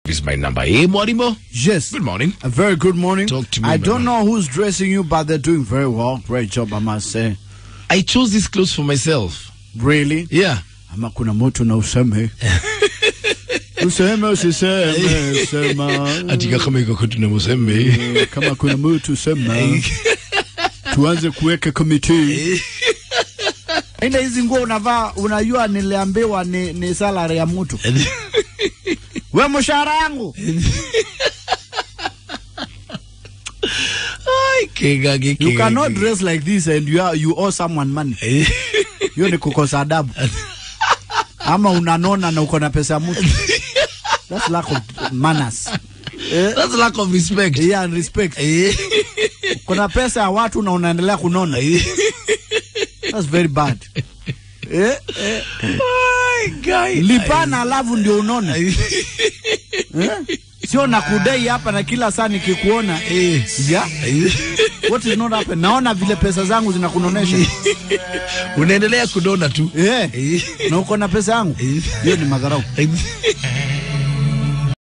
is my number. Hey, Morimo. Yes. Good morning. A very good morning. Talk to me, I my don't man. know who's dressing you, but they're doing very well. Great job, I must say. I chose these clothes for myself. Really? Yeah. Ama kuna mtu na useme. useme usiseme, sema. Atika kama iko kwetu na musembe. Eh, Kama kuna mtu sema. Tuanze kuweka komiti. Ina hizi nguo unavaa, unajua niliambiwa ni, ni salary ya mtu. We mshahara yangu. Ai, kega kega. You cannot dress like this and you, are, you owe someone money. hiyo ni kukosa adabu ama unanona na uko na pesa ya mtu that's lack of manners eh, That's lack of respect. yeah, and respect Eh. kuna pesa ya watu na unaendelea kunona that's very bad eh, eh, Ai, guy. lipana alafu ndio unone eh? sio nakudai hapa na kila saa nikikuona Eh. yeah? what is not happen naona vile pesa zangu zinakunonesha Unaendelea kudona tu. eh, na uko na pesa yangu hiyo ni madharau